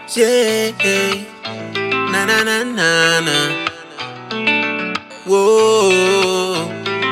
Yeah. Na na na na na. Whoa.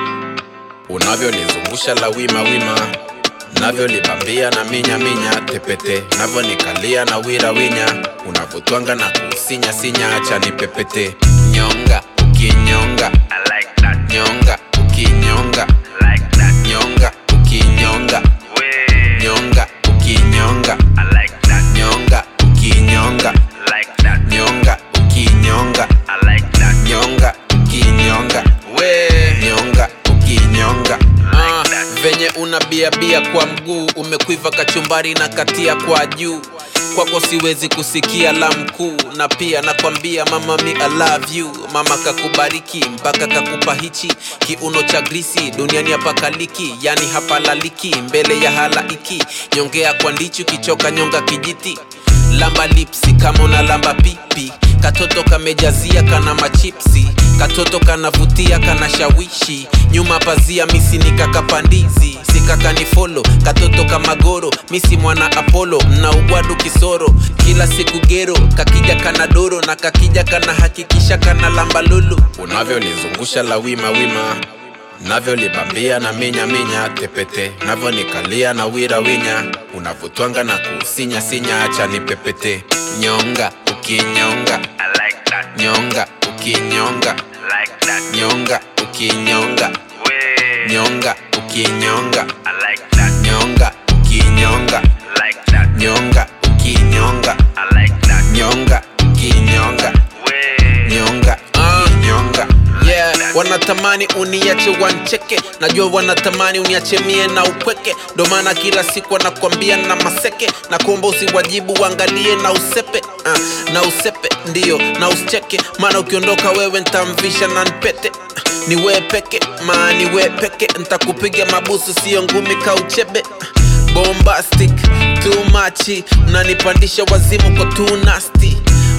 Unavyonizungusha la wima wima, navyolibambia na minya minya tepete, navyonikalia na wira winya, unavyotwanga na kusinya sinya, acha nipepete. Nyonga ukinyonga, I like that, nyonga ukinyonga, like that. nyonga ukinyonga, Way, nyonga ukinyonga, I like that, nyonga ukinyonga, like that, nyonga ukinyonga, I like that. nyonga ukinyonga, Way, nyonga ukinyonga. Ah, Like that. venye unabiabia kwa mguu umekwiva kachumbari na katia kwa juu kwako siwezi kusikia la mkuu na pia nakwambia mama mi I love you mama kakubariki mpaka kakupa hichi kiuno cha grisi duniani hapakaliki yani hapalaliki mbele ya halaiki nyongea kwa ndichu kichoka nyonga kijiti lamba lipsi kama una lamba pipi katoto kamejazia kana machipsi katoto kanavutia kana shawishi nyuma pazia misi nikakapandizi sikakani folo katoto kamagoro misi mwana apolo mna ugwadu kisoro kila siku gero kakija kana doro na kakija kana hakikisha kana lamba lulu unavyonizungusha la wima wima navyolibambia na minya minya tepete navyonikalia na wira winya unavyotwanga na kusinya sinya acha nipepete nyonga ukinyonga I like that, nyonga ukinyonga like that. nyonga ukinyonga Way, nyonga ukinyonga I like that, nyonga ukinyonga like that, nyonga ukinyonga I like that. nyonga ukinyonga Way, nyonga ukinyonga yeah wanatamani uniache wancheke najua wanatamani uniache mie na upweke ndo maana kila siku wanakwambia na maseke na kuomba usiwajibu uangalie na usepe uh, na usepe ndiyo na usicheke maana ukiondoka wewe ntamvisha na npete ni we peke maa ni we peke ntakupiga mabusu siyo ngumi kauchebe bombastic too much mnanipandisha wazimu kwa too nasty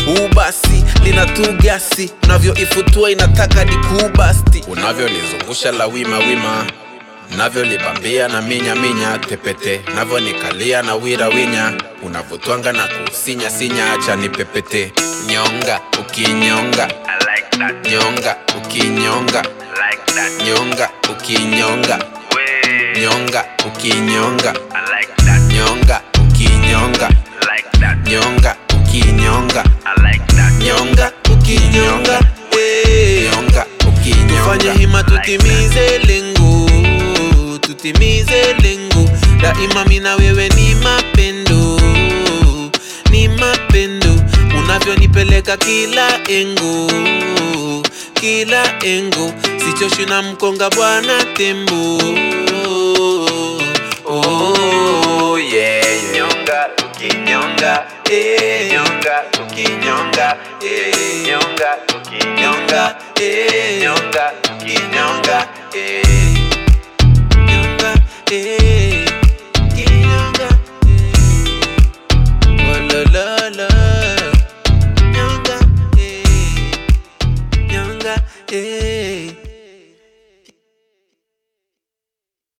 ubasi lina tu gasi unavyoifutua inataka dikubasti unavyolizungusha la wima wima navyolibambia na minya minya tepete navyonikalia na wira winya unavyotwanga na kusinya sinya acha nipepete nyonga ukinyonga I like that, nyonga ukinyonga like that. nyonga ukinyonga Way, nyonga ukinyonga I like that, nyonga ukinyonga like that. nyonga ukinyonga I like that. nyonga ukinyonga eh. nyonga ukinyonga fanya hima tutimize lengo tutimize lengo daima mina wewe ni mapendo ni mapendo unavyonipeleka kila engo kila engo sichoshi na mkonga bwana tembo oh, yeah, yeah. Nyonga, ukinyonga, Eh, nyonga, ukinyonga, eh, nyonga, ukinyonga, eh, nyonga, ukinyonga, eh.